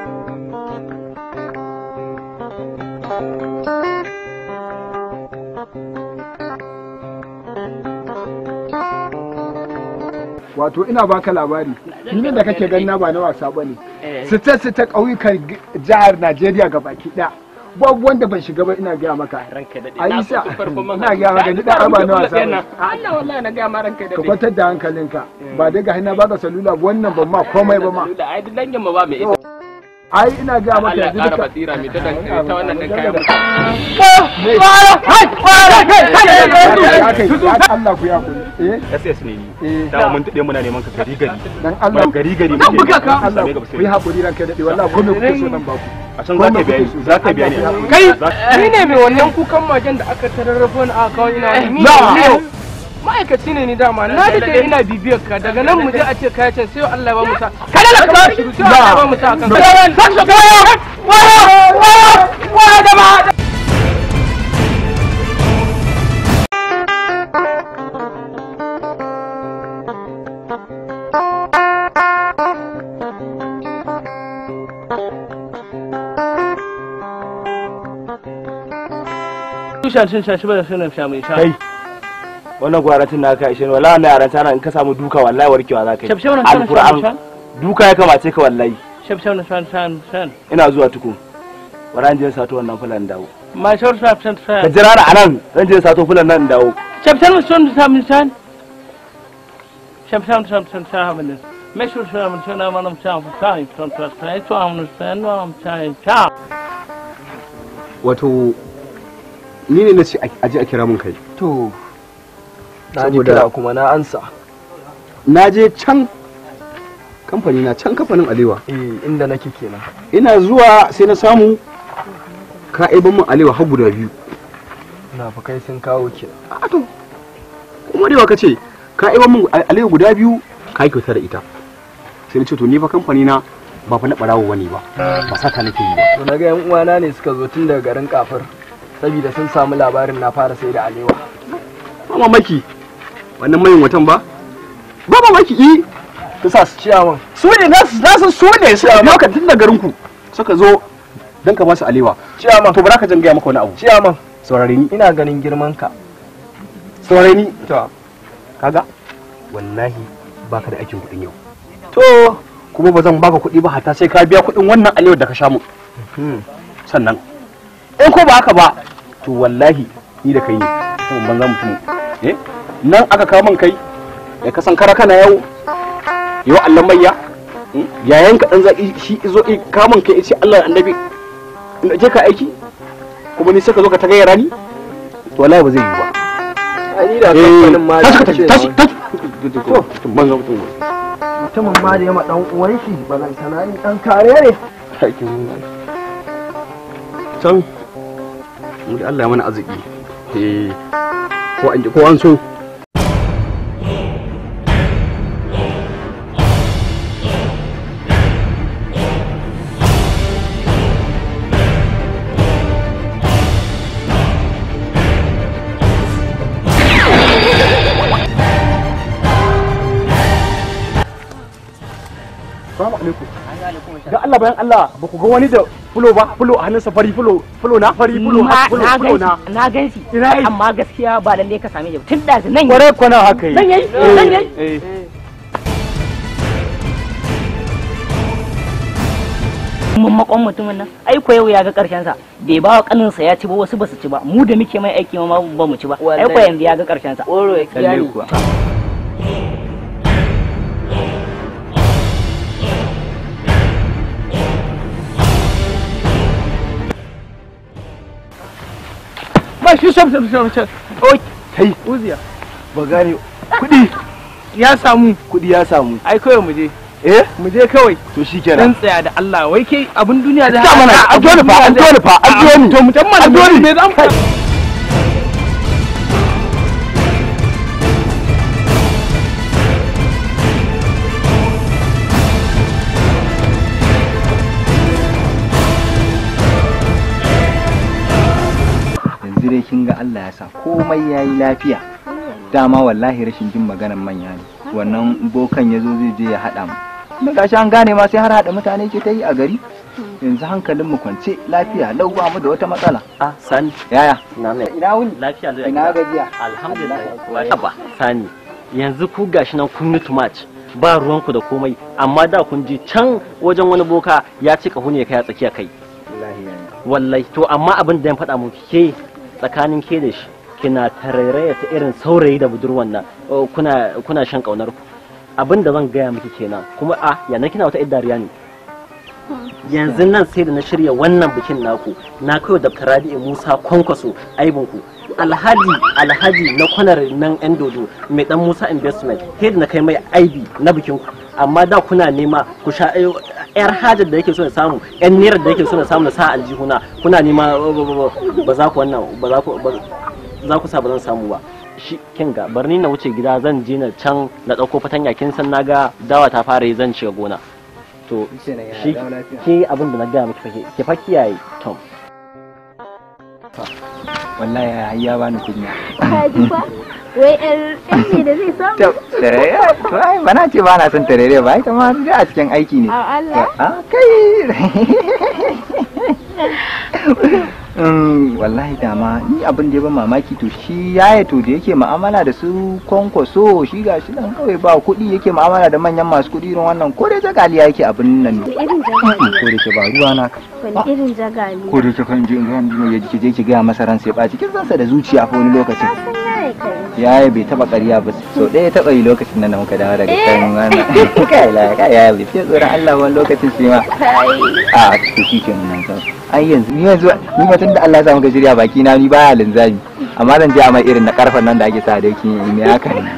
wato ina baka labari filin da kake gani na ba na wasa bane Eh. sita sita ƙauyukan g- jihar Najeriya ga baki ɗaya babu wanda ban shiga ba ina gaya maka ayi sa ina gaya maka ni da ba na wasa bane Allah wallahi na gaya ma ranka da ka kwantar da hankalinka ba daga hina baka salula wannan ban ma komai ba ma da ai duk dangin mu ba mai ita ai ina gaya maka Allah ya yanzu ƙara duka basira mai ta dan ta wannan dan kayan Allah ku ya kuri eh SS ne ni dama mun dade muna neman ka gari gari dan Allah gari gari dan muke buga ka neman Allah same ka ba ku sai yi hakuri ranka dade wallahi komai kuke so nan ba ku a can za ka biya ni za ka biya ni kai Za- ni ne mai wannan kukan magen da aka tararrafo ni a kawai ina wani ni Na. ne ma'aikaci ne ni dama na dade ina bibiyar ka daga nan mu je a ce kaya can sai Allah ya ba mu sa kada la ka shiru sai Allah ya ba mu sa kan Tushen cin shashi ba da sunan sha mai sha. kai wannan gwaratin na ka ishe ni wallahi wannan yaran tana in ka samu duka wallahi warkewa za ka yi Shaf shaf na shan shan alquran duka ya kamace ka wallahi Shaf shaf na shan shan shan. ina zuwa tuku waran je sato wannan fulan dawo Ma shaf shaf shan ka shan. jira ni anan zan je sato fulan nan in dawo Shaf shaf na shan shan shan. Shaf shaf shan shan shan shan. Make sure shan shan shan man shan shan shan shan shan shan shan shan shan. wato ni ne na ce aje a kira mun kai to na ji Saboda- kira kuma na ansa na je can kamfani na can kamfanin alewa eh inda nake kenan ina zuwa sai na samu ka aiban mun alewa har guda biyu na fa kai sun kawo kenan a to kuma da ka ce ka aiban mun alewa guda biyu ka yi kyauta da ita sai na ce to ni fa kamfani na ba fa na barawo wani ba ba sata nake yi ba to na ga yan uwana ne suka zo tun daga garin kafir saboda sun samu labarin na fara sai da alewa ba mamaki wannan mayin watan ba ba mamaki i ta sa su ciyawan su ne na san su ne su biyo ka tun da garin ku suka zo dan ka ba su alewa ciyaman to ba za ka jan gaya maka wani abu ciyaman saurare ni ina ganin girman ka saurare ni to kaga wallahi baka da aikin kuɗin yau to kuma ba zan baka kuɗi ba hatta sai ka biya kuɗin wannan alewar da ka sha mu sannan in ko ba haka ba to wallahi ni da kai ne kuma banza mutum eh nan aka kawo man kai ya kasan kara kana yau yau Allah mayya yayan ka dan zaki shi izo i kawo man kai ya ce Allah annabi in je ka aiki kuma ni sai ka zo ka ta gayyara ni to wallahi ba zai yi ba ani da kamfanin ma da tashi tashi tashi to banza mutum mutumin ma da yama dan uwan shi balantana ni dan kare ne can mu da Allah ya mana arziki eh ko an ko an so Assalamu alaikum. Da Allah bayan Allah ba ku ga wani da fulo ba fulo a hannunsa fari fulo fulo na fari fulo na fulo na fulo na. ganshi na ganshi Ina yi? amma gaskiya ba lalle ka same shi ba. tun da nan Kwarai kwana haka yi. nan yayi nan yayi Eh. mun makon mutumin nan ai ko yau ya ga karshen sa bai ba wa kanin sa ya ci ba wasu ba su ci ba mu da muke mai aiki ma ba mu ci ba ai ko yanzu ya ga karshen sa Lalle kuwa. ba shi shaf shaf shaf shaf oi kai uziya ba gane kudi ya samu kudi ya samu ai kawai mu je eh mu je kawai to dan shikenan tsaya da Allah wai kai abin duniya da Ta mana, an dole fa, an dole fa, an dole. to mu tamma An dole. me zan fa yanzu dai kin ga Allah ya sa komai ya yi lafiya dama wallahi rashin jin maganan manya ne wannan bokan ya zo zai je ya haɗa mu da gashi an gane ma sai har haɗa mutane ke ta yi a gari yanzu hankalin mu kwance lafiya lau ba mu da wata matsala a sani yaya na mai ina wuni lafiya zai ina gajiya alhamdulillah ba sani yanzu ku gashi nan kun mutu match ba ruwanku da komai amma da kun je can wajen wani boka ya ce kahu ne kai a tsakiya kai wallahi yaya wallahi to amma abin da ya faɗa muku ke tsakanin ke da shi kina tarairaya ta irin saurayi da budurwan nan oh, kuna kuna shan kaunar ku abin da zan gaya miki kenan kuma a yana kina wata idariya ne yanzu nan sai da na shirya wannan bikin naku na kai da Rabi'u Musa kwankwaso aibinku alhaji alhaji na kwanar nan yan dodo mai dan Musa investment sai da na kai mai aibi na bikin ku amma da kuna nema ku sha eh, yar hajar da yake so na samu yan naira da yake so na samu na sa aljihuna kuna nema ba- ba- ba- ba za ku wannan ba za ku ba- za ku sa ba zan samu ba shi kin ga bar ni na wuce gida zan je na can na dauko fatanya kin san naga dawa ta fara yi zan shiga gona to shi ke abin da na gaya miki fa ke- ke fa kiyaye tom wallahi ya ya bani kunya Ka ji fa? Wai ƴar ƴar ne da zai samu? tarare to ai bana ce ba na son tarare ba ita ma duk a cikin aiki ne A Allah. a kai Mm, wallahi dama ni abin da ya ban mamaki to shi yaya to da yake mu'amala da su kwankwaso shi ga shi nan kawai ba kuɗi yake mu'amala da manyan masu kuɗi irin wannan ko dai jagaliya yake abin nan ne Wani irin jagali? ko da ke ba ruwa na Wani irin jagali? ko da ke kan je in ga ya ji je ki ga masa ran sai ba cikin ransa da zuciya fa wani lokacin Yaya kai? yaya bai taba ƙarya ba sau ɗaya ya taba yi lokacin nan da muka dawo daga kan wannan kai la kai yaya bai fiye tsoron Allah wani lokacin shi ma a to shi ke nan kan ai yanzu ni yanzu ni ma tunda Allah ya sa muka shirya baki na ni baya linzami amma zan je a mai irin na karfan nan da ake sa doki ne haka ne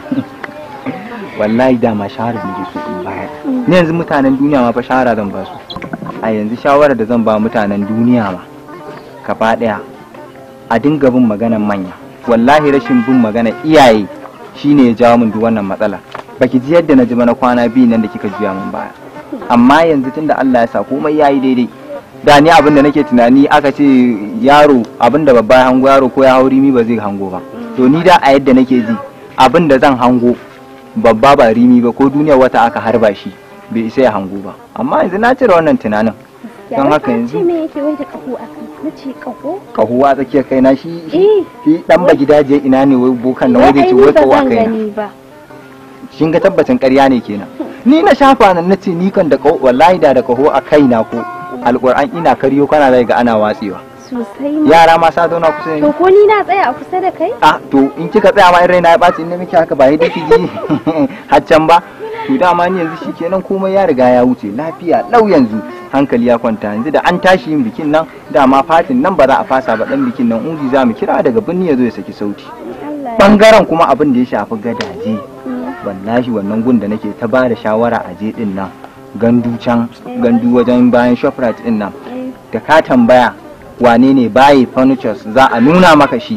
wallahi dama shahara da nake so in bayar ni yanzu mutanen duniya ma fa shahara zan ba su a yanzu shawarar da zan ba mutanen duniya ma gaba daya a dinga bin maganan manya wallahi rashin bin magana iyaye shine ya jawo min duk wannan matsala baki ji yadda na ji ba na kwana biyu nan da kika juya min baya amma yanzu tunda Allah ya sa komai yayi daidai da ni abin da nake tunani aka ce yaro abin da babba ya hango yaro ko ya hauri mi ba zai hango ba to ni da a yadda nake ji abin da zan hango babba ba rimi ba ko duniya wata aka harba shi bai isa ya hango ba amma yanzu na cire wannan tunanin don haka ce yanzu me yake wai da kaho a kan? Na ce kaho? kahuwa tsakiyar kaina shi Eh. shi dan ba gidaje ina ne wai bokan nan wai zai ce Wai wai ai ni ba kahuwa zan kaina gani ba. shin ga tabbacin ƙarya ne kenan ni na shafa nan nace ni kan da kaho wallahi da da kaho a kaina ko alƙur'an ina kariyo kana zai ga ana watsewa Sosai ma. yara ma sa zauna kusa da To ni ko ni na tsaya a kusa da kai? ah to in kika tsaya ma in raina ya ɓaci in na miki haka ba yadda ki ji haccan ba to dama ni yanzu shikenan komai ya riga ya wuce lafiya lau yanzu hankali ya kwanta yanzu da an tashi yin bikin nan dama fatin nan ba za a fasa ba dan bikin nan ungi za mu kira daga birni ya zo ya saki sauti bangaren kuma abin da ya shafi gadaje wallahi wannan gun da nake ta ba da shawara a je din nan gandu can gandu wajen bayan shoprite din nan da ka tambaya wane ne baye furnitures za a nuna maka shi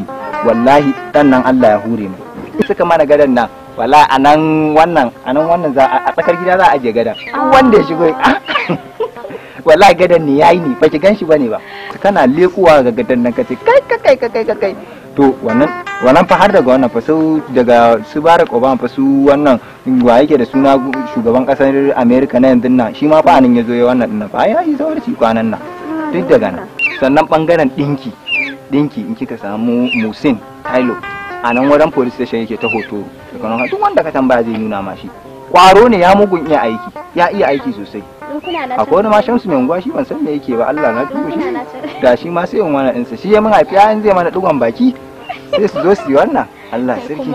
wallahi dan nan Allah ya hure mu suka mana gadan nan wala a nan wannan a nan wannan za a tsakar gida za a ajiye gadan Duk wanda ya shigo wallahi gadan ne yayi ne baki gan shi bane ba kana lekuwa ga gadan nan kace kai kai kai kai kai kai to wannan wannan fa har daga wannan fa su daga su Barack Obama fa su wannan wa yake da suna shugaban kasar America na yanzu nan shi ma fa anan yazo ya wannan dinnan fa ya yi zawarci kwanan nan duk daga nan sannan bangaren dinki dinki in kika samu Musin Tailo a nan wajen police station yake ta hoto daga nan duk wanda ka tambaya zai nuna ma shi kwaro ne ya mugun iya aiki ya iya aiki sosai akwai wani ma shamsu mai unguwa shi ban san me yake ba Allah na tuba shi da shi ma sai wani ɗinsa shi ya mun haifi yayin zai mana dugon baki sai su zo su yi wannan Allah sarki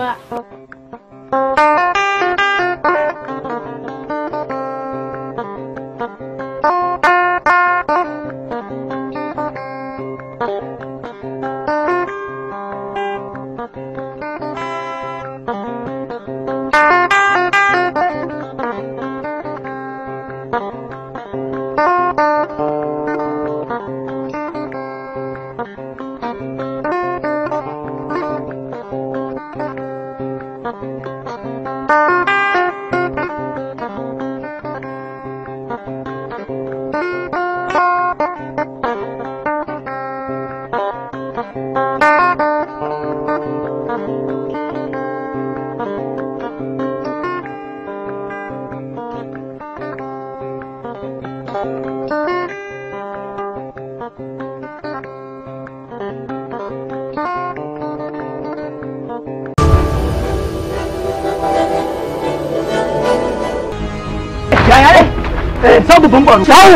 yaya ne eh sabu ban kwaro sabu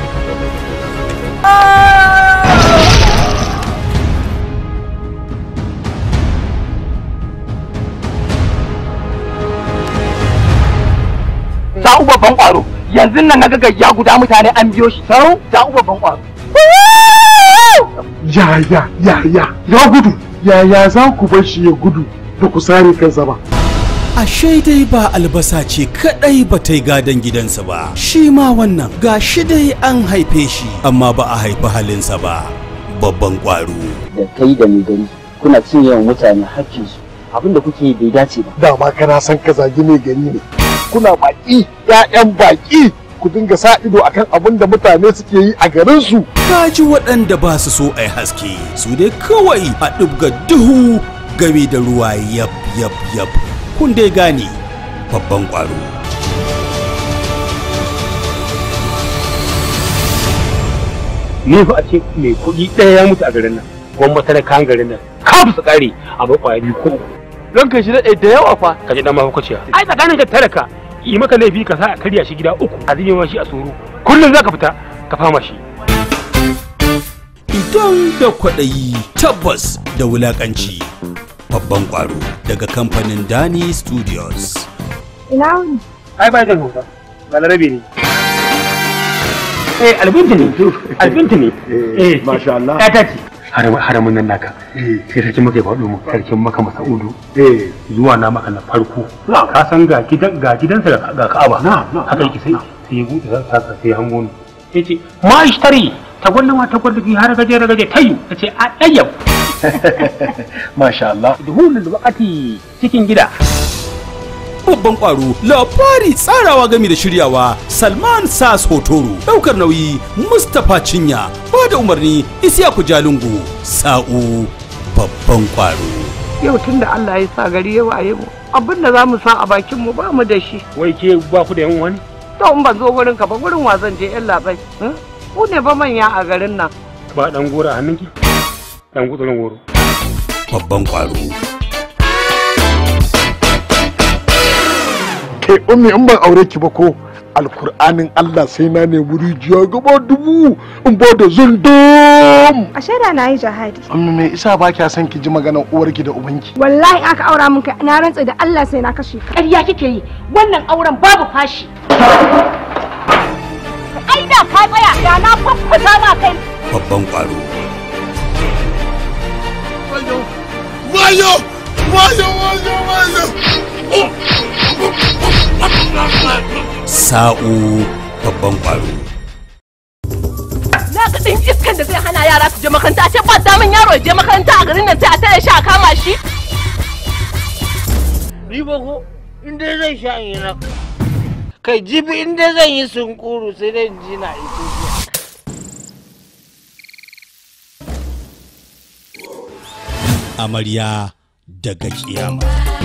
Sa'u babban kwaro yanzu nan na ga ya guda mutane an biyo shi sau sa'u babban kwaro ya ya ya ya ya gudu yaya za ku bar shi ya gudu da ku sare kansa ba Ashe dai ba albasa ce kadai ba ta yi gadon gidansa ba, shi ma wannan ga shi dai an haife shi amma ba a haifi halinsa ba. Babban ƙwaro. da kai da mai gari kuna cin yawan mutane hakkinsu abinda kuke yi bai dace ba dama kana san ka zagi mai gari ne kuna baki ƴaƴan baki ku dinga sa ido akan abin da mutane suke yi a garin su Kaji waɗanda ba su so a yi haske, su dai kawai a ɗibga duhu game da ruwa yab yab yab. Kun dai gane babban ƙwaro. ni fa a ce mai kuɗi ɗaya ya mutu a garin nan gwamma talakan garin nan kafin su ƙare a bai ƙwaya biyu ko uku don kai shi daɗe da yawa fa ka ji ɗan mahaukaciya ai tsakanin ka talaka yi maka laifi ka sa a karya shi gida uku a zime ma shi a tsoro kullum za ka fita ka fama shi Idan da kwaɗayi tabbas da wulaƙanci. Babban ƙwaro daga kamfanin Dani Studios. Ina wuni? ai ba jan hausa ba larabe ne eh albinti ne albinti ne eh masha Allah ya tace haramun nan naka sai sarkin maka ya faɗo mu sarkin maka masaudu zuwa na maka na farko ka san ga gidan ga gidansa ga ga Ka'aba haka yake sai sai ya buɗe sa sai ya hango ni yace ma ishtari ta gwallama ta gwallaki har gaje gaje tayu tace a dayyab masha Allah duhulul waqati cikin gida Babban ƙwaro labari tsarawa game da shiryawa Salman Sas Hotoro ɗaukar nauyi Mustapha Cinya ba da umarni Isiyaku Jalungu Sa'u babban ƙwaro. Yau tun da Allah ya sa gari ya waye mu abin da za mu sa a bakin mu ba mu da shi. wai ke ba ku da yan wani To in ban zo gurin ka ba gurin wa zan je yan labai. Ku ne ba manya a garin nan. ba dan gora a hannunki dan gutsurin goro Babban ƙwaro. kai ummi in ban aure ki ba ko alkur'anin Allah sai na nemi rijiya gaba dubu in ba da zundum A shaida na yi jihadi. ummi me isa ba kya son ki ji maganar uwarki da ubanki Wallahi aka aura min kai na rantsa da Allah sai na kashe ka. ƙarya kike yi wannan auren babu fashi ai da ka tsaya da na faffuta ma kai Babban ƙwaro. wayo wayo wayo wayo Sa'u babban ƙwaro. na ga din iskan da zai hana yara su je makaranta a ce ba damin yaro ya je makaranta a garin nan sai a tare shi a kama shi Ni ba ko in dai zan sha in yi na kai jibi in dai zan yi sunkuru sai dai in ji na Ethiopia. amarya daga kiyama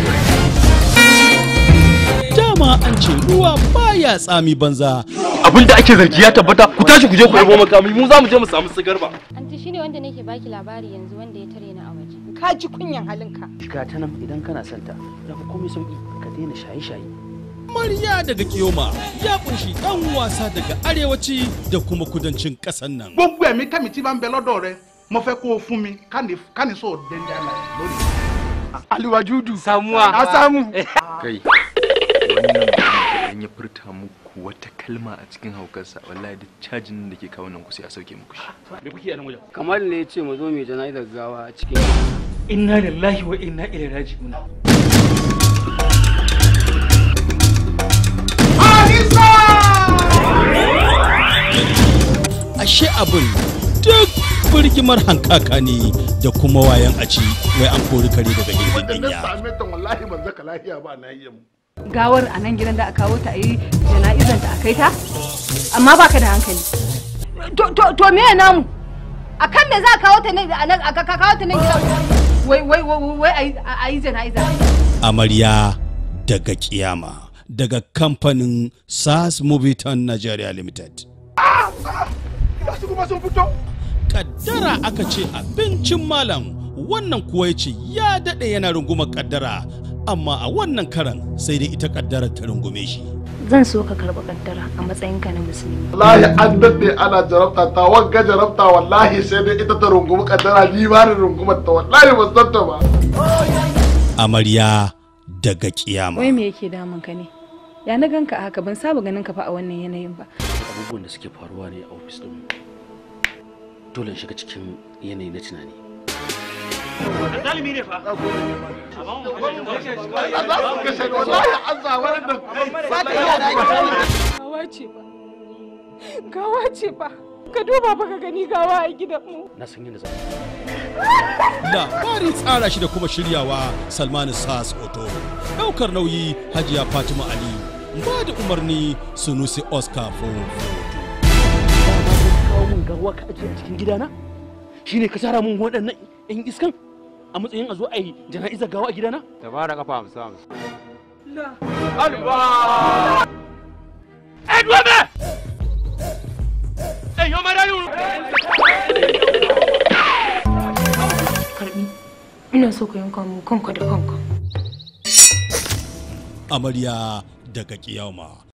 dama an ce ruwa baya tsami banza abinda ake zargi ya tabbata ku tashi ku je ku yabo makami mu za mu je mu samu sigarba Anti shine wanda nake baki labari yanzu wanda ya tare ni a waje. Ka ji kunyan halinka. Ga ta nan idan kana santa, ya fi komai sauki ka daina shaye-shaye. amarya daga kiyoma ya kunshi dan wasa daga arewaci da kuma kudancin ƙasar nan gbogbo ẹ̀mí kẹ́mi tí bá ń bẹ lọ́dọ̀ rẹ mo fẹ́ kó o fún mi káni sọ dẹ́ndẹ́ àlà lónìí. aliwajudu samuwa a samu kai wannan mutum idan ya furta muku wata kalma a cikin haukarsa wallahi duk cajin da ke kawo nan ku sai a sauke muku shi me kuke a nan wajen kamar ne ya ce mu zo mai jana'izar gawa a cikin inna lillahi wa inna ilaihi raji'un ashe abin duk birgimar hankaka ne da kuma wayan aci wai an kori kare daga gindin Wanda na dinya same ta wallahi ban zaka lafiya ba na yi mu. Gawar a nan gidan da aka kawo ta a yi jana'izar ta a kai ta? Amma baka da hankali. To to to me namu? A kan me za a kawo ta nan a nan a ka kawo ta nan gidan? Wai wai wai wai a yi- a yi jana'iza. amarya daga kiyama daga kamfanin sas moviton nigeria limited Gasu kuma sun fito. kaddara aka ce abincin malam wannan kuwa ya ce ya daɗe yana rungumar kaddara amma a wannan karan sai dai ita kaddarar ta rungume shi Zan so ka karɓi kaddara a matsayinka na musulmi. Wallahi an daɗe ana jarabta ta wagga jarabta wallahi sai dai ita ta rungumi kaddara ni ba ni rungumar ta wallahi ban san ta ba. amarya daga kiyama wai me yake damun ka ne ya na ganka a haka ban saba ganin ka fa a wannan yanayin ba abubuwan da suke faruwa ne a ofis ɗin dole in shiga cikin yanayi na tunani zalimi ne fa gawa ce ba gawa ce ba ka duba ba ka gani gawa a gidanmu na san yadda za labarin tsara shi da kuma shiryawa salmanu sas oto daukar nauyi hajiya fatima ali ba da umarni sunusi oscar fofo kawo min gawa ka ajiye a cikin gidana shine ka tara min waɗannan yan iskan a matsayin a zo a yi jana'izar gawa a gidana da ba da kafa hamsin hamsin Edwebe! Ey, yo marayu! Karbi. Ina so ka yanka mu kanka da kanka. amarya daga kiyama